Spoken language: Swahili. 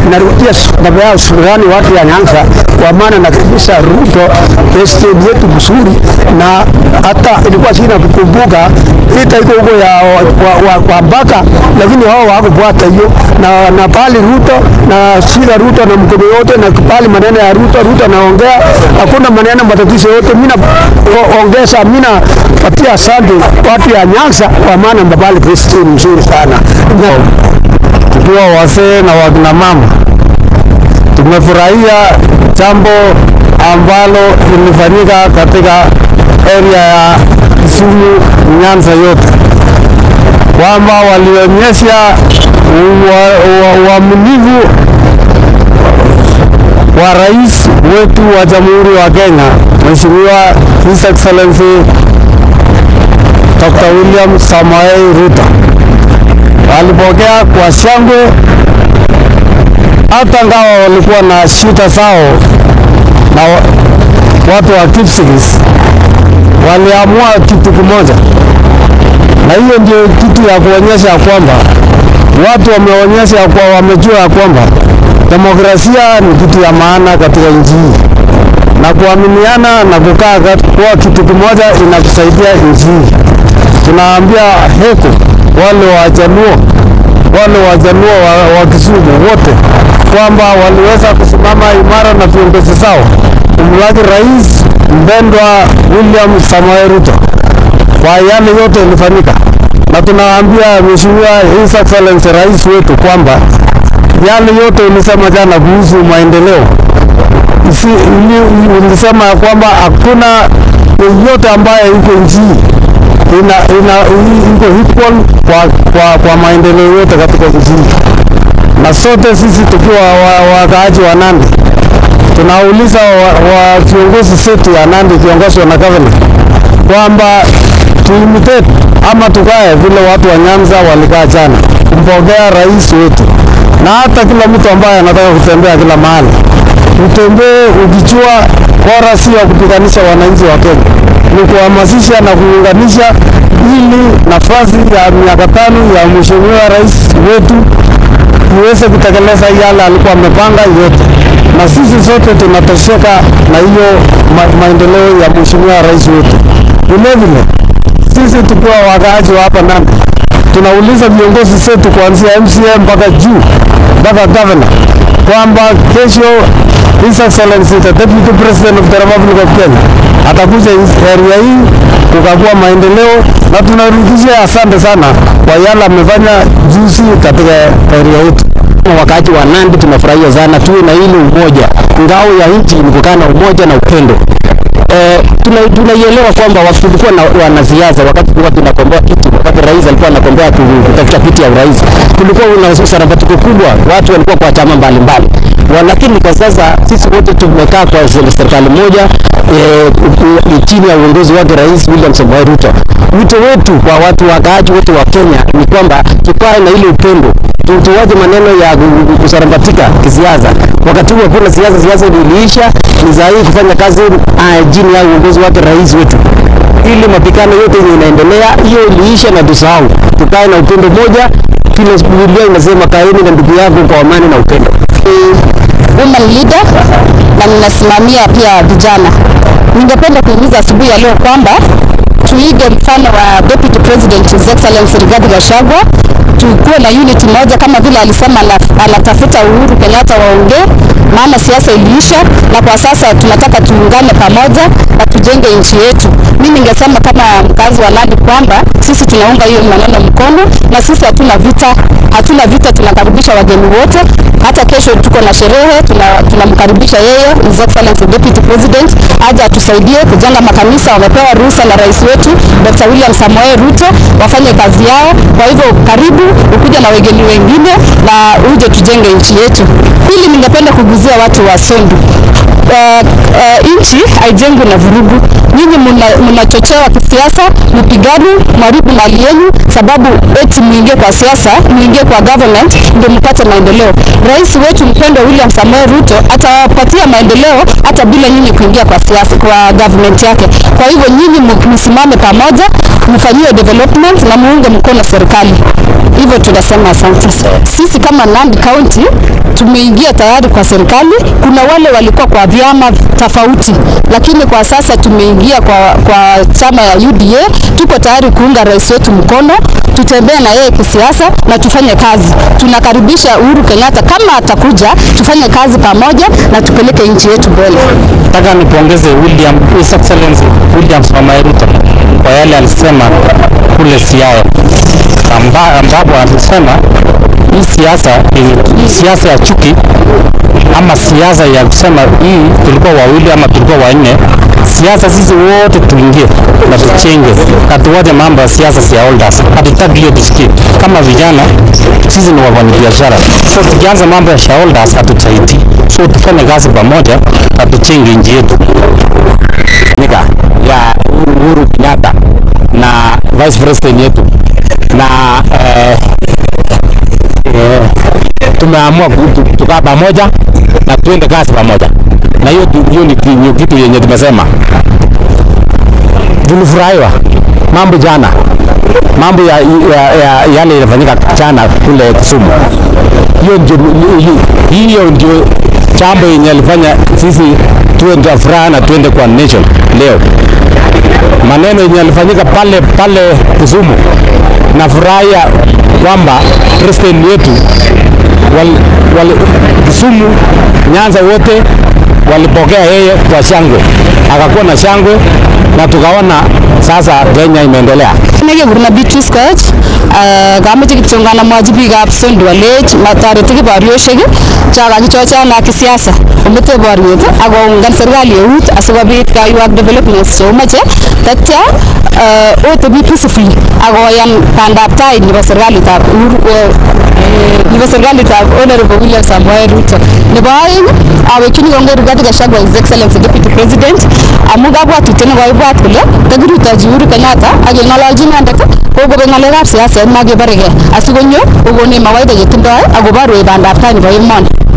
narudia baba yao shukrani watu ya Nyanza kwa maana nakaribisha Ruto president yetu mzuri, na hata ilikuwa sina kukumbuka vita iko huko ya wa, wa, wa Mbaka, lakini wao hawakufuata hiyo na, na pali Ruto na shika Ruto na mkono yote na pali maneno ya Ruto, Ruto naongea hakuna maneno matatizo yote. Mimi naongeza, mimi napatia asante watu ya Nyanza kwa maana mbabali president mzuri sana tukiwa wazee na wakina mama tumefurahia jambo ambalo ilifanyika katika area ya Kisumu Nyanza yote, kwamba walionyesha uaminifu wa rais wetu wa Jamhuri wa Kenya, Mheshimiwa His Excellency Dr. William Samoei Ruto. Walipokea kwa shangwe, hata ngawa walikuwa na shida zao na watu wa Kipsigis, waliamua kitu kimoja, na hiyo ndio kitu ya kuonyesha kwamba watu wameonyesha kwa wamejua ya kwamba demokrasia ni kitu ya maana katika nchi hii, na kuaminiana na kukaa kwa kitu kimoja inatusaidia nchi hii. Tunaambia heko wale wajaluo wale wajaluo wa, wa Kisumu wote kwamba waliweza kusimama imara na viongozi zao kumlaki rais mpendwa William Samoei Ruto kwa yale yote ilifanyika, na tunaambia Mheshimiwa His Excellency rais wetu kwamba yale yote ulisema jana kuhusu maendeleo isi, ulisema ya kwamba hakuna yoyote ambaye iko nchi ina, ina, iko equal kwa, kwa, kwa maendeleo yote katika nchi na sote sisi tukiwa wakaaji wa, wa Nandi tunauliza wa viongozi setu ya Nandi kiongozwa na governor kwamba tuimitate ama tukae vile watu wa Nyanza walikaa jana kumpokea rais wetu, na hata kila mtu ambaye anataka kutembea kila mahali utembee ukijua bora si ya kupiganisha wananchi wa Kenya, ni kuhamasisha na kuunganisha, ili nafasi ya miaka tano ya mheshimiwa rais wetu iweze kutekeleza yale alikuwa amepanga yote, na sisi sote tunatosheka na hiyo ma maendeleo ya mheshimiwa rais wetu. Vilevile sisi tukiwa wakaaji wa hapa Nandi tunauliza viongozi wetu kuanzia MCA mpaka juu mpaka governor kwamba kesho His Excellency the Deputy President of the Republic of Kenya atakuja area hii kukagua maendeleo, na tunarudishia asante sana kwa yale amefanya juzi katika area yetu. Wakati wa Nandi tunafurahia sana, tuwe na ile umoja. Ngao ya nchi ni kukaa na umoja na upendo. Eh, tunaielewa kwamba tulikuwa na wanasiasa wakati tulikuwa tunakomboa kiti, wakati rais alikuwa anakombea kutafuta kiti ya urais, kulikuwa una sarabatiko kubwa, watu walikuwa kwa chama mbalimbali lakini kwa sasa sisi wote tumekaa kwa serikali moja e, chini ya uongozi wake Rais William Samoei Ruto. Wito wetu kwa watu wakaaji wote wa Kenya ni kwamba tukae na ile upendo, tuwache maneno ya kusarambatika kisiasa. Wakati huo kuna siasa, siasa iliisha, ni sahihi kufanya kazi chini ya uongozi wake rais wetu ili mapigano yote yenye inaendelea hiyo iliisha na tusahau, tukae na upendo moja. Kile Biblia inasema kaeni na ndugu yako kwa amani na upendo woman leader na ninasimamia pia vijana. Ningependa kuhimiza asubuhi ya leo kwamba tuige mfano wa Deputy President His Excellency Rigathi Gachagua, tukuwe na unity moja kama vile alisema anatafuta Uhuru Kenyatta waongee, maana siasa iliisha, na kwa sasa tunataka tuungane pamoja na tujenge nchi yetu. Mimi ningesema kama mkazi wa Nandi kwamba sisi tunaunga hiyo maneno mkono, na sisi hatuna vita, hatuna vita, tunakaribisha wageni wote. Hata kesho tuko na sherehe, tunamkaribisha tuna yeye His Excellency Deputy President aje atusaidie kujenga makanisa. Wamepewa ruhusa na rais wetu Dr. William Samoei Ruto wafanye kazi yao. Kwa hivyo karibu ukuja na wageni wengine na uje tujenge nchi yetu. Pili, ningependa kuguzia watu wa Sondu. Uh, uh, nchi haijengwi na vurugu. Nyinyi mnachochewa kisiasa, mpigani, mwaribu mali yenu, sababu eti muingie kwa siasa, muingie kwa government ndio mpate maendeleo. Rais wetu mpendwa William Samoei Ruto atawapatia maendeleo hata bila nyinyi kuingia kwa siasa, kwa government yake. Kwa hivyo nyinyi msimame pamoja, mfanyie development na muunge mkono serikali. Hivyo tunasema asante. Sisi kama Nandi County tumeingia tayari kwa serikali. Kuna wale walikuwa kwa vyama tofauti, lakini kwa sasa tumeingia kwa, kwa chama ya UDA. Tuko tayari kuunga rais wetu mkono, tutembee na yeye kisiasa na tufanye kazi. Tunakaribisha Uhuru Kenyatta kama atakuja, tufanye kazi pamoja na tupeleke nchi yetu mbele. Nataka nipongeze William, His Excellency William Samoei Ruto kwa yale alisema kule Siaya, amba, ambapo alisema hii siasa hii siasa ya chuki ama siasa ya kusema hii tulikuwa wawili ama tulikuwa wanne. Siasa sisi wote tuingie na tuchenge, hatuwache mambo ya siasa ya holders. Hatutaki hiyo tusikie. Kama vijana sisi ni wafanyabiashara, so tukianza mambo ya shareholders hatutaiti, so tufanye kazi pamoja na tuchenge nchi yetu. nika ya Uhuru Kenyatta na vice president yetu na eh, eh, tumeamua ku- tu- tukaa pamoja na tuende kazi pamoja, na hiyo tu- hiyo ni ki- ni kitu yenye tumesema. Tulifurahiwa mambo jana, mambo ya, ya, ya yale ilifanyika jana kule Kisumu. Hiyo ndio hi- hiyo ndio jambo yenye alifanya sisi tuwe ndio furaha na tuende kwa nation leo maneno yenye yalifanyika pale pale Kisumu, na furahia kwamba president wetu wal, wal, Kisumu, Nyanza wote walipokea yeye kwa shangwe, akakuwa na shangwe na tukaona sasa Kenya imeendelea. nekekure Beatrice Koech eh, kameche kityongan amwochi biikab Sondu alech matoreti kiboryoshek cho kakichochana ak kisiasa omete boryet ak koungan serikali eut asikobit kaiwak developments cheumoche tatya eh, otebi peacefully ak koyan bandab tai nebo serikalitab Uhuru- eh, eh, nebo serikalitab Honorable William Samoei Ruto. Nebo aeng awekchini kongoi Rigathi Gachagua His Excellency Deputy President amu kabwatutiet nekoibwat kole takirutochi Uhuru Kenyatta ak keng'ololchi inendet kokobek ng'alekab siaset makebaregei asikonyo kokonech mawaidha chetindoi akoborwech bandab tai nebo emoni.